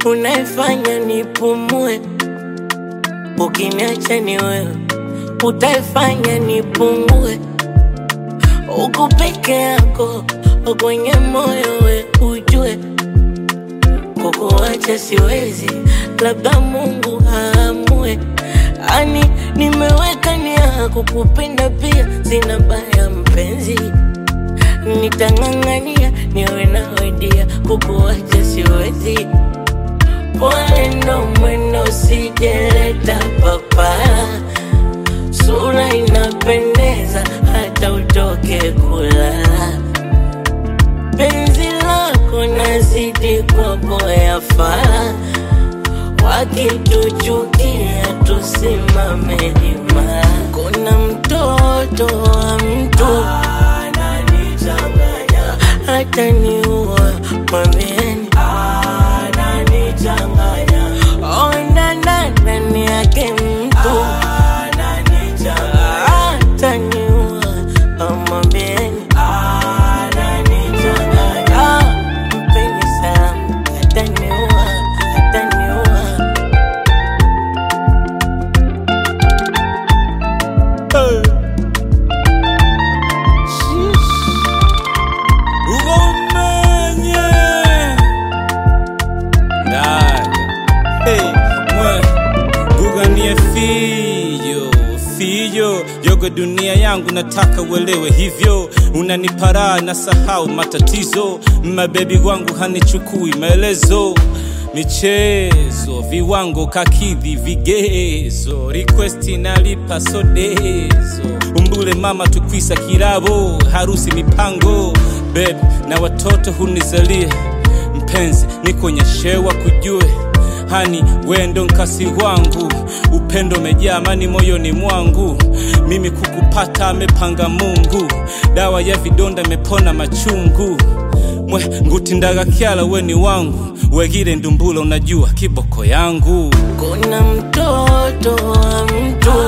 unaifanya nipumue. Ukiniacha ni wewe utaifanya nipungue. Uko peke yako kwenye moyo, we ujue kukuacha siwezi, labda Mungu aamue. Ani nimeweka nia kukupenda pia, sina baya mpenzi, nitang'ang'ania niwe nawe dia, kukuacha siwezi. Pole ndo mwendo, sijeleta papara, sura inapendeza hata utoke kulala penzi lako nazidi kwa boya fara, wakituchukia tusimame imara. Kuna mtoto wa mtu ananichanganya, hata niua mwambieni ananichanganya, ona ndani yake mtu ananichanganya, hata niua mwambieni ananichanganya, mpeni salamu, ataniua, ataniua. ugomenye ndaga hey, mwe guganie fijo fijo yogo dunia yangu nataka uelewe hivyo unaniparaa na sahau matatizo mabebi wangu hanichukui maelezo michezo viwango kakidhi vigezo requesti nalipa sodezo umbule mama tukwisa kirabo harusi mipango beb na watoto hunizalie mpenzi nikonyeshewa kujue hani wendo nkasi wangu upendo mejaa amani moyoni mwangu mimi kukupata amepanga mungu dawa ya vidonda mepona machungu mwe ngutindaga kyala weni wangu wegire ndumbula unajua kiboko yangu Kuna mtoto wa mtu